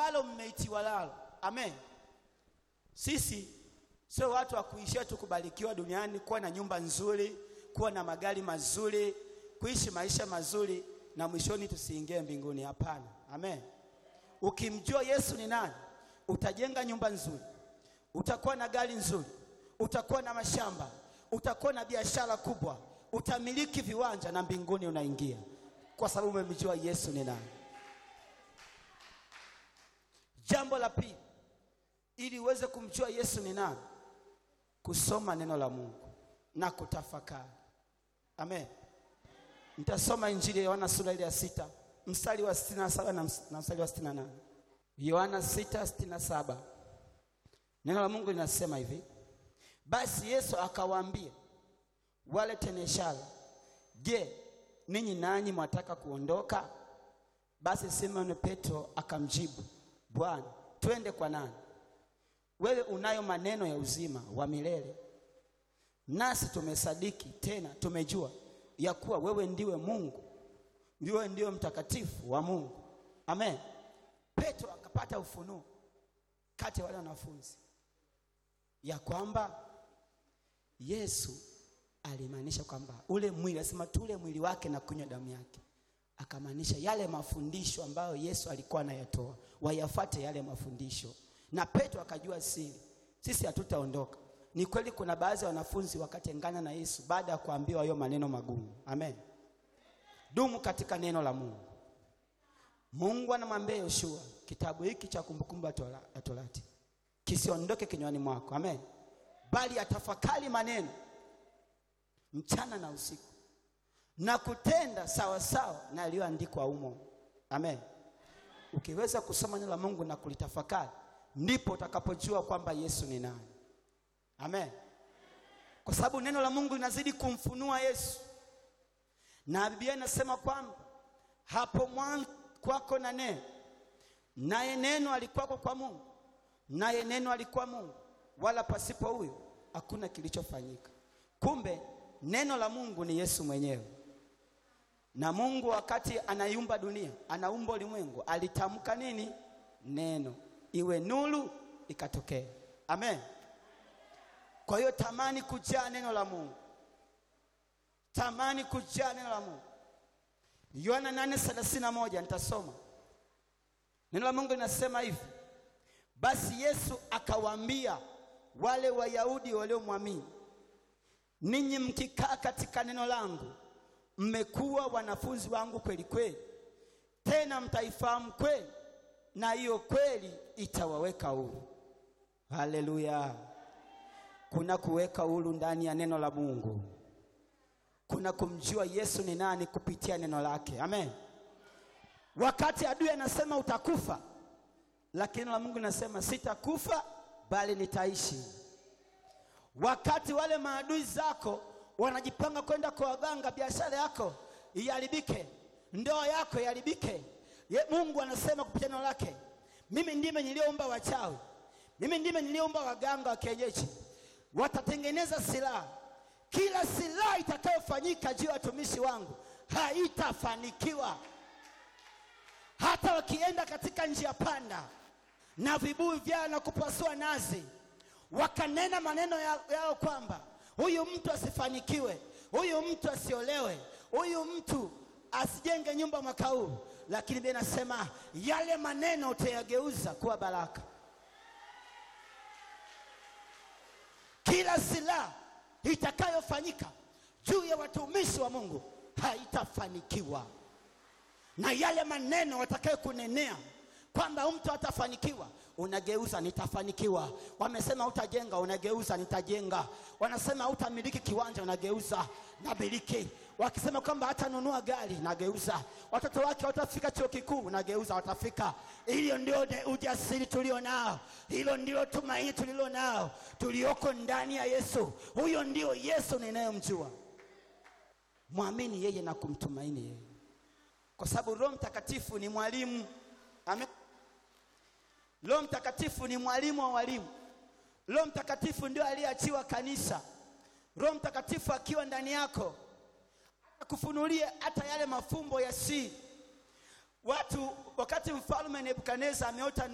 ambalo mmeitiwa nalo. Amen. Sisi sio watu wa kuishia tu kubarikiwa duniani, kuwa na nyumba nzuri, kuwa na magari mazuri, kuishi maisha mazuri na mwishoni tusiingie mbinguni. Hapana. Amen. Ukimjua Yesu ni nani, utajenga nyumba nzuri, utakuwa na gari nzuri, utakuwa na mashamba, utakuwa na biashara kubwa, utamiliki viwanja na mbinguni unaingia, kwa sababu umemjua Yesu ni nani. Jambo la pili, ili uweze kumjua Yesu ni nani, kusoma neno la Mungu na kutafakari. Amen. Nitasoma Injili ya Yohana sura ile ya sita mstari wa 67 na ms- na mstari wa 68. Yohana 6:67. Neno la Mungu linasema hivi: basi Yesu akawaambia wale teneshara, je, ninyi nanyi mwataka kuondoka? Basi Simoni Petro akamjibu, Bwana, twende kwa nani? Wewe unayo maneno ya uzima wa milele, nasi tumesadiki tena tumejua ya kuwa wewe ndiwe Mungu, ndiwe ndiwe mtakatifu wa Mungu. Amen. Petro akapata ufunuo kati ya wale wanafunzi ya kwamba Yesu alimaanisha kwamba ule mwili, asema tule mwili wake na kunywa damu yake, akamaanisha yale mafundisho ambayo Yesu alikuwa anayatoa, wayafate yale mafundisho. Na Petro akajua siri, sisi hatutaondoka. Ni kweli kuna baadhi ya wanafunzi wakatengana na Yesu baada ya kuambiwa hayo maneno magumu. Amen. Dumu katika neno la Mungu. Mungu anamwambia Yoshua, kitabu hiki cha kumbukumbu ya Tora- ya Torati kisiondoke kinywani mwako. Amen. Bali atafakari maneno mchana na usiku na kutenda sawa sawa na yaliyoandikwa humo. Amen. Ukiweza kusoma neno la Mungu na kulitafakari, ndipo utakapojua kwamba Yesu ni nani. Amen. Kwa sababu neno la Mungu linazidi kumfunua Yesu, na Biblia inasema kwamba hapo mwanzo kwako na neno, naye neno alikuwako kwa Mungu, naye neno alikuwa Mungu, wala pasipo huyo hakuna kilichofanyika. Kumbe neno la Mungu ni Yesu mwenyewe. Na Mungu wakati anaiumba dunia, anaumba ulimwengu, alitamka nini? Neno, iwe nuru, ikatokea. Amen. Kwa hiyo tamani kujaa neno la Mungu, tamani kujaa neno la Mungu. Yohana 8:31 nitasoma. Neno la Mungu linasema hivi: basi Yesu akawaambia wale Wayahudi waliomwamini, ninyi mkikaa katika neno langu mmekuwa wanafunzi wangu kweli kweli, tena mtaifahamu kweli, na hiyo kweli itawaweka huru. Haleluya! Kuna kuweka huru ndani ya neno la Mungu, kuna kumjua Yesu ni nani kupitia neno lake. Amen. Wakati adui anasema utakufa, lakini neno la Mungu linasema sitakufa, bali nitaishi. Wakati wale maadui zako wanajipanga kwenda kwa waganga, biashara yako iharibike, ndoa yako iharibike, Ye- Mungu anasema kupitia neno lake, mimi ndime niliyoumba wachawi, mimi ndime niliyoumba waganga wa kienyeji, watatengeneza silaha. Kila silaha itakayofanyika juu ya watumishi wangu haitafanikiwa, hata wakienda katika njia panda na vibuyu vyao na kupasua nazi, wakanena maneno ya- yao kwamba huyu mtu asifanikiwe, huyu mtu asiolewe, huyu mtu asijenge nyumba mwaka huu, lakini Biblia inasema yale maneno utayageuza kuwa baraka. Kila silaha itakayofanyika juu ya watumishi wa Mungu haitafanikiwa na yale maneno watakayokunenea kwamba huyu mtu hatafanikiwa, unageuza nitafanikiwa. Wamesema utajenga, unageuza nitajenga. Wanasema hutamiliki kiwanja, unageuza namiliki. Wakisema kwamba hatanunua gari, nageuza. Watoto wake watafika chuo kikuu, unageuza, watafika. Hiyo ndio de- ujasiri tulio nao, hilo ndilo tumaini tulilo nao, tulioko ndani ya Yesu. Huyo ndio Yesu ninayemjua. Mwamini yeye na kumtumaini yeye kwa sababu Roho Mtakatifu ni mwalimu. Amen. Roho Mtakatifu ni mwalimu wa walimu. Roho Mtakatifu ndio aliyeachiwa kanisa. Roho Mtakatifu akiwa ndani yako akufunulie hata yale mafumbo ya siri. Watu wakati mfalme Nebukadneza ameota